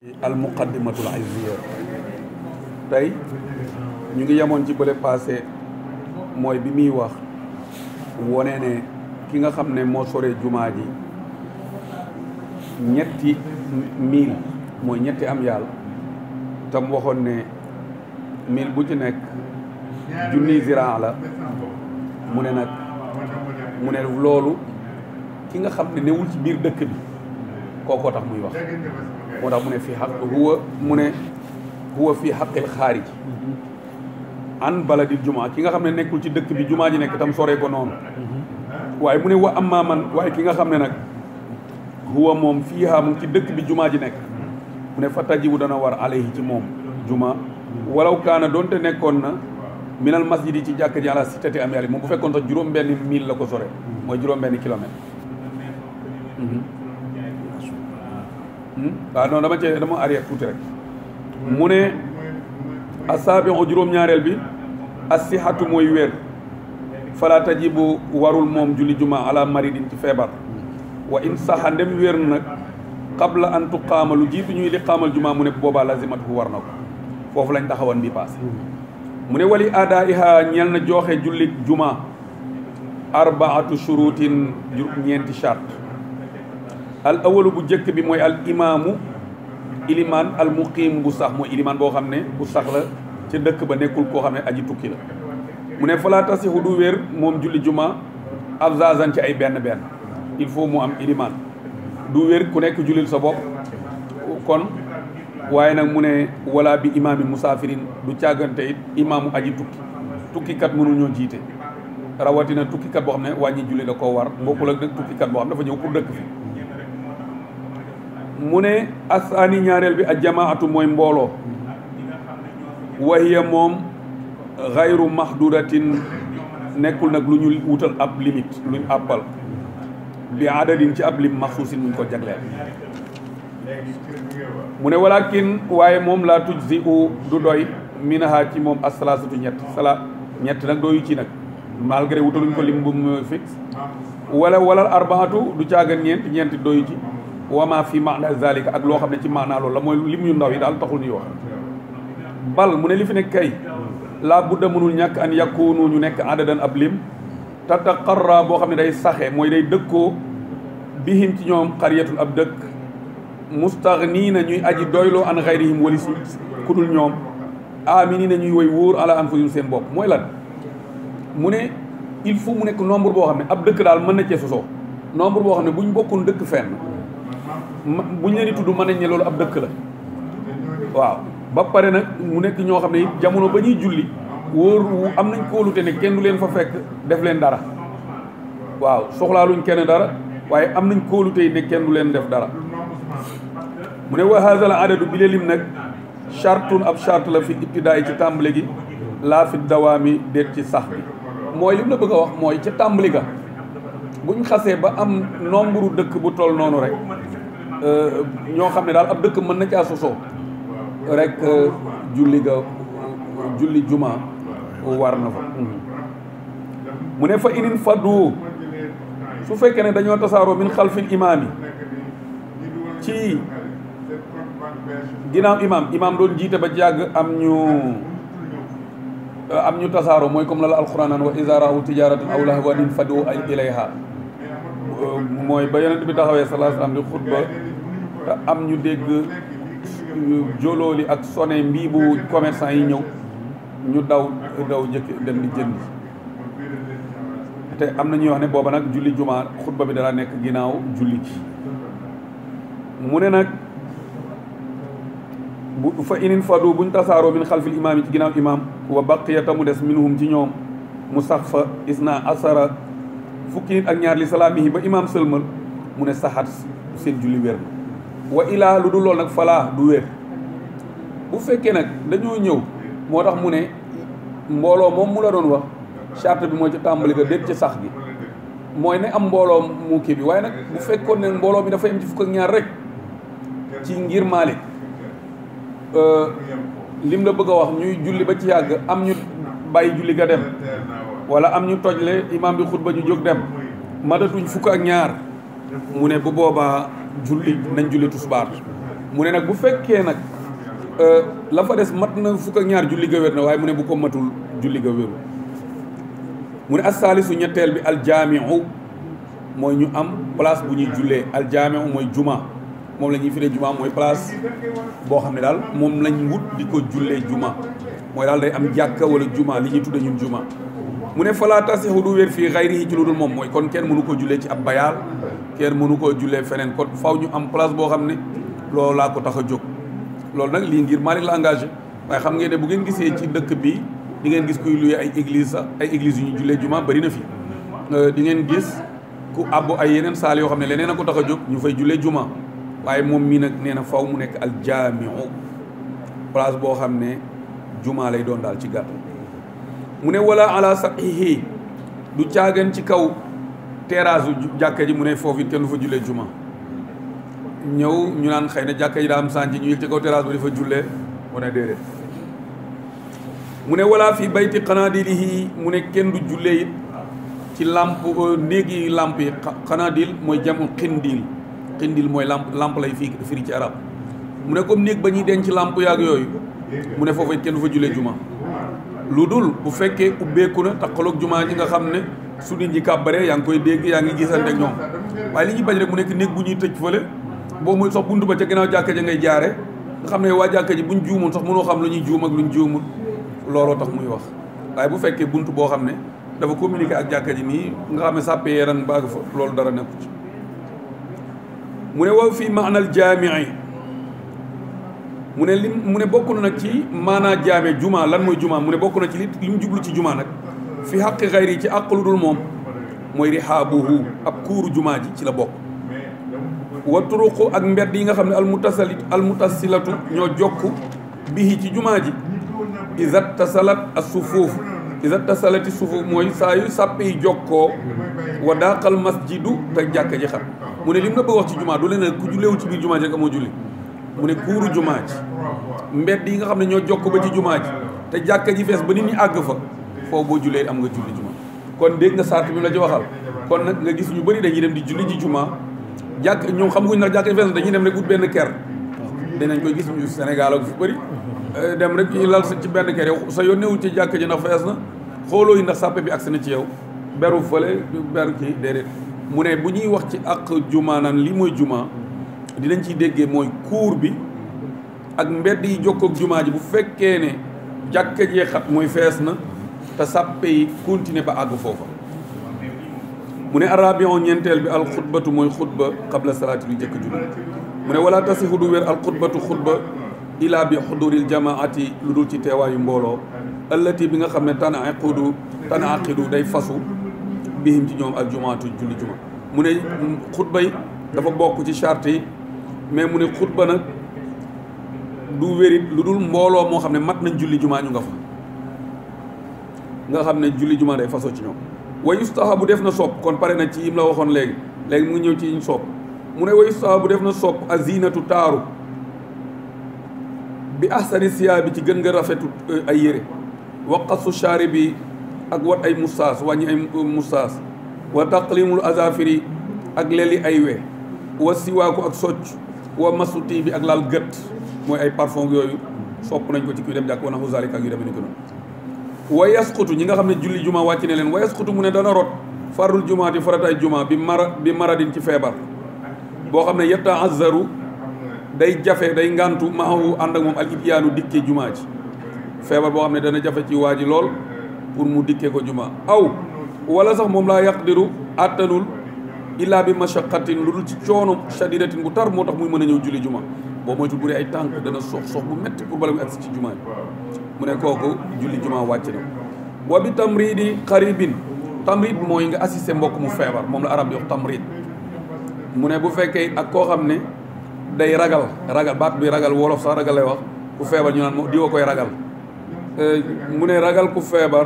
al muqaddimatul izziya tey ñu ngi yemoon ci bële passé mooy bi muy wax wone ne ki nga xam ne moo sore jumaa ji ñetti mille mooy ñetti am yàlla tam waxoon ne mille bu ci nekk junni ziraa la mu ne nag mu ne loolu ki nga xam ne newul ci biir dëkk bi kookoo tax muy wax moo tax mu ne fii xaq huwa mu ne huwa fii xaqil xaarij an baladil jumaa ki nga xam ne nekkul ci dëkk bi jumaa ji nekk tam soree ko noonu waaye mu ne wa amma man waaye ki nga xam ne nag huwa moom fiiha mu ci dëkk bi jumaa ji nekk mu ne fa tajibu dana war alayhi ci moom juma walaw kaana doonte nekkoon na minal masjid yi ci jàkk ji ala sitati am yàlla moom bu fekkoon sax juróom benn mille la ko sore mooy juróom benn kilomètre waaw non dama cee dama arrière tuuti rek mu ne asaabiu juróom-ñaareel bi assihatu mooy wér fala tajibu warul moom julli juma ala maridin ci feebar wa in saxa ndem wér na nag qabla an tuqaama lu jiitu ñuy li qaamal juma mu ne boobaa lazimatu war na ko foofu lañ taxawoon bi passé mu ne wali aada iha ñeel na jooxe julli juma arbaatu shurutin ñeenti charte al awalu bu njëkk bi mooy al imaamu ilimaan al muqiim bu sax mooy ilimaan boo xam ne bu sax la ca dëkk ba nekkul koo xam ne aji tukki la mu ne falaa tasixu du wér moom julli juma abzazan ci ay benn benn il faut mu am ilimaan du wér ku nekk jullil sa bopp kon waaye nag mu ne wala bi imaamin musaafirin du càggante it imaamu aji tukki tukkikat mënul ñoo jiite rawatina tukkikat boo xam ne wàññi julli da koo war bokkul ak nag tukkikat boo xam ne dafa ñëw pour dëkk fi mu ne asaani ñaareel bi ak jamaatu mooy mbooloo wahiya moom xayru mahdudatin nekkul nag lu ñu wutal ab limite luñ àppal bi adadin ci ab lim maxsuusin muñ ko jagleel mu ne walakin waaye moom laa tuj si u du doy minaha ci moom asalaasatu ñett sala ñett nag dooyu ci nag malgré wutaluñ ko lim bu mu fixe wala wala arbaatu du caagan ñeent ñeent doyu ci wama fi maana zalika ak loo xam ne ci maanaa loolu la mooy lim yu ndaw yi daal taxul ñuy wax bal mu ne li fi nekk kay laa budda mënul ñàkk an yakunu ñu nekk adadan ab lim tataqarra boo xam ne day saxe mooy day dëkkoo bihim ci ñoom xariyatun ab dëkk mustaghniina ñuy aji doyloo an xayrihim walis ku dul ñoom aminina ñuy woy wóor ala anfusihim seen bopp mooy lan mu ne il faut mu nekk nombre boo xam ne ab dëkk daal mën na cee sosoo nombre boo xam ne bu ñu bokkoon dëkk fenn bu ñu leen di tudd mën nañ ne loolu ab dëkk la waaw ba pare nag mu nekk ñoo xam ne it jamono ba ñuy julli wóor am nañ kóolute ne kenn du leen fa fekk def leen dara waaw soxlaaluñ kenn dara waaye am nañ kóolute yi ne kenn du leen def dara mu ne wa haza al adadu bi lim nag chartun ab charte la fi ibtidaay ci tàmbali gi laa fi dawaami déet ci sax bi mooy lim la bëgg a wax mooy ca tàmbali ga buñ xasee ba am nombre dëkk bu toll noonu rek ñoo xam ne daal ab dëkk mën na caa sosoo rek julli ga julli juma war na fa mu ne fa inin faddu su fekkee ne dañoo tasaaroo min xalfil imaam yi ci ginnaaw imaam imaam doon jiite ba jàgg am ñu am ñu tasaaroo mooy comme la la alquran naan wa iza raaw tijaratan aw lahwan faddu ilayha mooy ba yonent bi taxawee sallallahu alayhi wasallam di xutba te am ñu dégg jolooli ak sone mbii bu commerçant yi ñëw ñu daw daw jëkk dem di jënd te am na ñuy wax ne booba nag julli jumaa xutba bi dara nekk ginnaaw julli ci mu ne nag bu fa inin fadu buñ tasaaroo min xalfil imaam yi ci ginnaaw imaam wa baqiyata mu des minhum ci ñoom mu sax fa isna asara fukki nit ak ñaar li salaamihi ba imaam sëlmal mu ne saxaat seen julli wér na wa ilaa lu dul lool nag falaa du wér bu fekkee nag dañoo ñëw moo tax mu ne mbooloo moom mu la doon wax charte bi mooy ci tàmbali ga déet ci sax gi mooy ne am mbooloo mu kii bi waaye nag bu fekkoon ne mbooloo mi dafa yem ci fukk ak ñaar rek ci ngir Maalik lim la bëgg a wax ñuy julli ba ci yàgg am ñu bàyyi julli ga dem wala am ñu tojle imaam bi xutba ñu jóg dem matatuñ fukk ak ñaar mu ne bu boobaa julli nañ julli tusbaar mu ne nag bu fekkee nag la fa des mat na fukk ak ñaar julli ga wér na waaye mu ne bu ko matul julli ga wéru mu ne assaalisu ñetteel bi aljaamiu mooy ñu am place bu ñuy jullee aljaamiu mooy juma moom la ñuy firee juma mooy place boo xam ne daal moom lañ wut di ko jullee juma mooy daal day am jàkka wala juma li ñuy tudde ñun juma mu ne falaa tasixu du wér fii xayrihi ci lu dul moom mooy kon kenn mënu ko jullee ci ab bayaal kenn mënu koo jullee feneen kon faw ñu am place boo xam ne loolu laa ko tax a jóg loolu nag lii ngir Malick la engagé waaye xam ngeen ne bu ngeen gisee ci dëkk bi di ngeen gis kuy luye ay église sax ay église yu ñu jullee juma bëri na fi di ngeen gis ku abbu ay yeneen saal yoo xam ne leneen a ko tax a jóg ñu fay jullee juma waaye moom mii nag nee na faw mu nekk al jaamiu place boo xam ne juma lay doon daal ci gàttal mu ne wala ala sahihi du caagan ci kaw terrasse u jàkka ji mu ne foofu it kenn du fa jullee juma ñëw ñu naan xëy na jàkka ji daa am sànci ñu yëg ci kaw terrasse ba di fa jullee mu ne déedéet mu ne wala fii bayti xanaadilihi mu ne kenn du jullee it ci làmp néegi làmp yi xanaadil mooy jamu xindil xindil mooy lamp lamp lay fii firi ci arab mu ne comme néeg ba ñuy denc lamp yaag yooyu mu ne foofu it kenn du fa jullee juma lu dul bu fekkee ubbeeku na taxaloog juma ji nga xam ne su nit ñi kàbbaree yaa ngi koy dégg yaa ngi gisante ak ñoom waaye li ñuy bañ rek mu nekk néeg bu ñuy tëj fële boo muy sax buntu ba ca ginnaaw jàkka ja ngay jaare nga xam ne waa jàkka ji buñ juumul sax mënoo xam lu ñuy juum ak lu ñu juumul looloo tax muy wax waaye bu fekkee buntu boo xam ne dafa communiquer ak jàkka ji nii nga xam ne sàppee yaran baag fa loolu dara nekku ci mu ne wow fii maanal jaamii mu ne lim mu ne bokk na nag ci maanaa jaame juma lan mooy juma mu ne bokk na ci li li mu jublu ci juma nag fi xaqi xayri ci àq lu dul moom mooy rihaabuhu ab kuuru juma ji ci la bokk wa turuqu ak mbedd yi nga xam ne almutasalit almutasilatu ñoo jokk bihi ci juma ji isat tasalat as sufuuf isat tasalati sufuuf mooy saa yu sàppe yi jokkoo wa daaqal masjidu te jàkka ji xam mu ne lim la bëgg wax ci juma du leen ku julleewul ci biir juma ji rek amoo julli mu ne kuuru juma ji mbedd yi nga xam ne ñoo jokk ba ci juma ji te jàkka ji fees ba nit ñi àgg fa foofu boo jullee am nga julli juma kon dégg nga sart bi la ci waxal kon nag nga gis ñu bëri dañuy dem di julli ji juma jàkk ñoom xam nguñ nag jàkka ji fees na dañuy dem rek ut benn ker dinañ koy gis ñu Sénégal ak fu bëri dem rek ñu lal ci benn ker yow sa yoon newul ci jàkka ji ndax fees na xooloo yi ndax sàppe bi agsi na ci yow beru fële beru kii déedéet mu ne bu ñuy wax ci ak juma naan lii mooy juma dinañ ciy déggee mooy kuur bi ak mbedd yi jokkoog juma ji bu fekkee ne jàkka jee xat mooy fees na te sàppe yi continuer ba àgg foofa mu ne arabion ñeenteel bi al xutbatu mooy xutba qabla salaati lu jëkk julli mu ne wala tasixu du wér al xutbatu xutba ila bi xuduril jamaati lu dul ci teewaayu mbooloo allati bi nga xam ne tan aqidu tan aqidu day fasu bihim ci ñoom ak jumaatu julli juma mu ne xutba yi dafa bokk ci charte yi mais mu ne xutba nag du wérit lu dul mbooloo moo xam ne mat nañ julli juma ñu nga fa nga xam ne julli juma day faso ci ñoom wa yustahabu def na sopp kon pare na ci yim la waxoon léegi léegi mu ngi ñëw ci yiñ sopp mu ne wa yustahabu def na sopp azinatu taaru bi ahsani siyaa bi ci gën nga rafetu ay yére waqasu shaari bi ak wat ay mustaas wàññi ay mustaas wa taqlimul azafiri ak leli ay we wa siwaaku ak socc wa masuti bi ak laal gët mooy ay parfum yooyu sopp nañ ko ci kuy dem jàkk wana husalik ak yu demee ni ko noonu wa yasqutu ñi nga xam ne julli juma wàcc ne leen wa yasqutu mu ne dana rot farul jumaati farataay juma bi mara bi maradin ci feebar boo xam ne yetta azzaru day jafe day ngantu maahu ànd ak moom al ibyaanu dikkee juma ji feebar boo xam ne dana jafe ci waa ji lool pour mu dikkee ko juma aw wala sax moom laa yaqdiru àttanul illaa bi mashaqatin lu dul ci coono shadidatin bu tar moo tax muy mën a ñëw julli juma boo moytu bu dee ay tànk dana sox sox bu metti pour bala muy agsi ci juma ji mu ne kooku julli juma wàcc na wa bi tamridi xaribin tamrid mooy nga assister mbokk mu feebar moom la arab di wax tamrid mu ne bu fekkee ak koo xam ne day ragal ragal baat bi ragal wolof sax ragal lay wax ku feebar ñu naan moo diwa koy ragal mu ne ragal ku feebar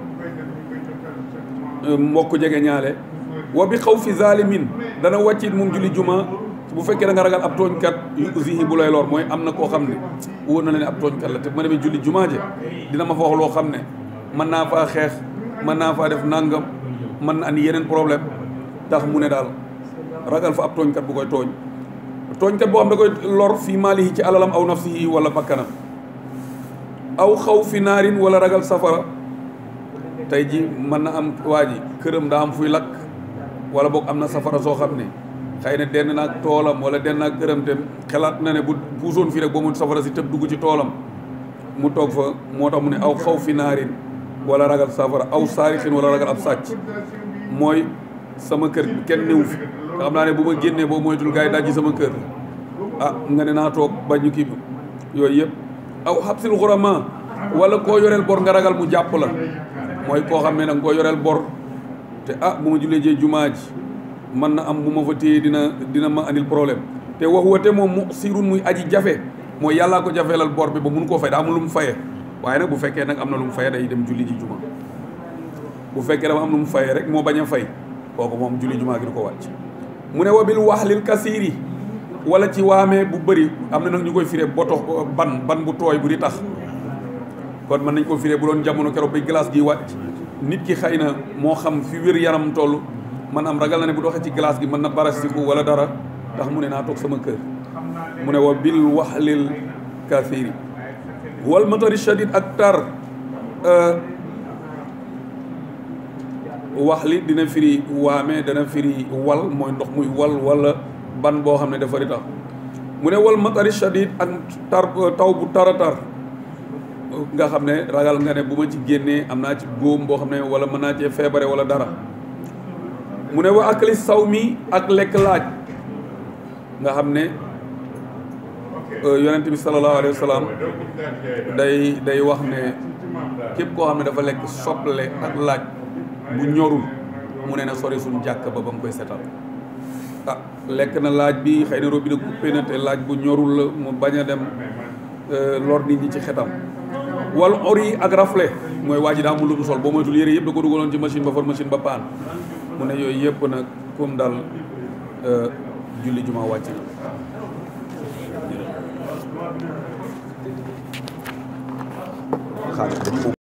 mbokk jege ñaale wa bi xaw fi zalimin dana wàccit moom julli juma bu fekkee da nga ragal ab tooñkat yu usihi bu lay lor mooy am na koo xam ne wóor na leen ab tooñkat la te ma demee julli juma je dina ma fa wax loo xam ne mën naa faa xeex mën naa faa def nangam mën na andi yeneen problème tax mu ne daal ragal fa ab tooñkat bu koy tooñ tooñkat boo xam da koy lor fii maalihi ci alalam aw nafsihi wala bakkanam aw xaw fi naarin wala ragal safara tey ji mën na am waa ji këram daa am fuy lakk wala boog am na safara soo xam ne xëy na denn naag toolam wala denn naag këram te xelaat na ne bu puusoon fii rek ba mu safara si tëb dugg ci toolam mu toog fa moo tax mu ne aw xaw fi naarin wala ragal safara aw saarixin wala ragal ab sàcc mooy sama kër kenn néew fi nga xam naa ne bu ma génnee boo moytul gars yi dajji sama kër ah nga ne naa toog bañu kii bi yooyu yëpp aw xabsil xurama wala koo yoreel bor nga ragal mu jàpp la mooy koo xam ne nag koo yoreel bor te ah bu ma jullee jee jumaa ji mën na am bu ma fa téye dina dina ma andil problème te wax wate moom mu sirun muy aji jafe mooy yàllaa ko jafeelal bor bi ba mun koo fay daa am lu mu fayee waaye nag bu fekkee nag am na lu mu fayee day dem julli ji juma bu fekkee dama am lu mu fayee rek moo bañ a fay kooku moom julli jumaa gi du ko wàcc mu ne wa bil waxlil kasiiri wala ci waamee bu bëri am na nag ñu koy firee boto ban ban bu tooy bu di tax kon mën nañ ko firee bu doon jamono keroog bi glace gi wàcc nit ki xëy na moo xam fi wér yaram toll man am ragal na ne bu doxee ci glace gi mën na barastiku wala dara tax mu ne naa toog sama kër mu ne wa bil waxlil kasiiri wal matari shadid ak tar wax li dina firi waame dana firi wal mooy ndox muy wal wala ban boo xam ne dafa di tax mu ne wal matari shadid ak tar taw bu tara tar nga xam ne ragal nga ne bu ma ci génnee am naa ci góom boo xam ne wala mën naa cee feebare wala dara mu ne wa akli saw mi ak lekk laaj nga xam ne yonent bi sallallahu alayhi wa sallam day day wax ne képp koo xam ne dafa lekk soble ak laaj bu ñorul mu ne na sori suñu jàkk ba ba mu koy setal ah lekk na laaj bi xëy na robinet coupé na te laaj bu ñorul la mu bañ a dem lor nit ñi ci xetam wal ori ak rafle mooy waa ji daa amul lu mu sol boo moytul yére yëpp da ko dugaloon ci machine ba for machine ba paan mu ne yooyu yëpp nag comme daal julli juma wàcc na